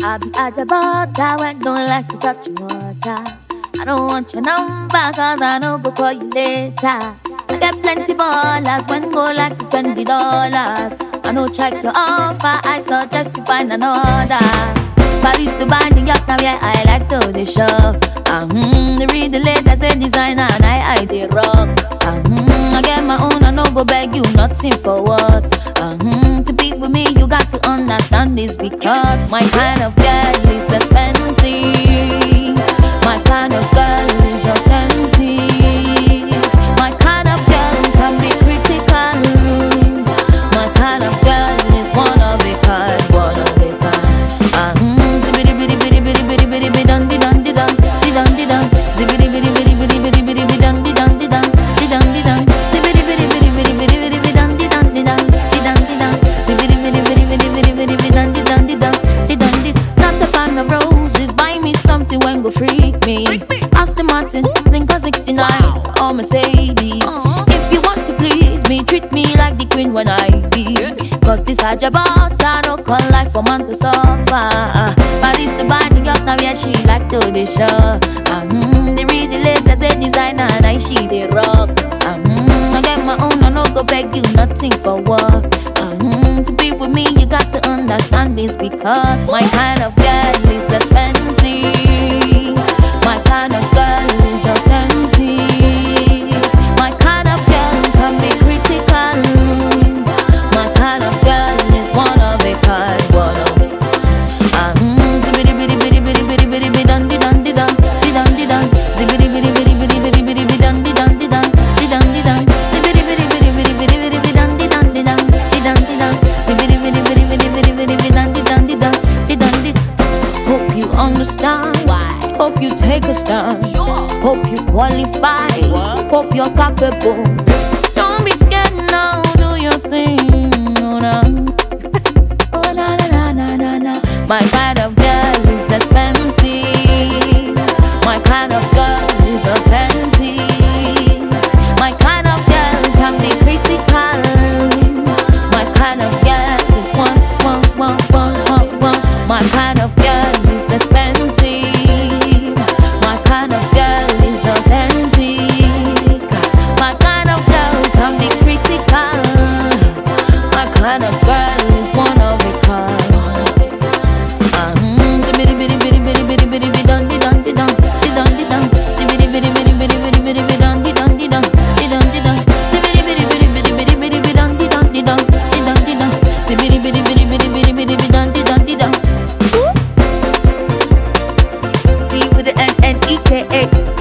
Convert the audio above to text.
I be at the butter when don't like to touch water. I don't want your number cause I know go call you later. I get plenty ballers when go like to spend the dollars. I know check your offer, I suggest you find another. Paris to buy New York, now yeah, I like to the show. Uh-huh, they read the latest say designer and I, I they rock. Uh-huh, I get my own, I no go beg you nothing for what. Uh-huh, to be with me, you got to understand this because my kind of girl is expensive. My kind of girl is authentic. My kind of girl can be critical. My kind of girl is one of a kind, one of a kind. Ah, mm, zibidi bidi bidi bidi bidi bidi bidi dun di dun di dun di dun di dun. Zibidi bidi bidi bidi bidi bidi bidi dun di dun di dun di dun di dun. Zibidi bidi bidi bidi bidi bidi bidi dun di dun di dun di dun di dun. Zibidi bidi bidi bidi bidi bidi bidi dun di dun di dun di dun di. Not a fan of roses, buy me something when go freak me. Aston Martin, Lincoln 69, or Mercedes. If you want to please me, treat me like the queen when I be. Cause this Hajabata no call life for man to suffer. Paris the buy New York now yeah she like to the show. Mm, they read the latest say designer and I she they rock. Mm, I get my own I no go beg you nothing for what. Mm, to be with me you got to understand this because my kind of girl is expensive. My kind of girl is authentic. My kind of girl can be critical. My kind of girl is one of a kind, one of a Ah, mm, zibidi bidi bidi bidi bidi bidi bidi dun di dun di dun di dun di dun. Zibidi bidi bidi bidi bidi bidi bidi dun di dun di dun di dun di dun. Zibidi bidi bidi bidi bidi bidi bidi dun di dun di dun di dun di dun. Zibidi bidi bidi bidi bidi bidi bidi dun di dun di dun di dun di. Hope you understand. Why? Hope you take a stand. Sure. Hope you qualify. What? Hope you're capable. Don't be scared now. Do your thing. Oh, nah. Oh na na na na na na. My kind of girl is expensive. My kind of girl is authentic. My kind of girl can be critical. My kind of girl is one one one one one one. My kind of girl is expensive. My kind of girl is authentic. My kind of girl can be critical. My kind of girl is one of a kind. Ah, mm, zibidi bidi bidi bidi bidi bidi bidi dun di dun di dun di dun di dun. Zibidi bidi bidi bidi bidi bidi bidi dun di dun di dun di dun di dun. Zibidi bidi bidi bidi bidi bidi bidi dun di dun di dun di dun di dun. Zibidi bidi bidi bidi bidi bidi bidi dun di dun di dun. Ooh. T with the N N E K A.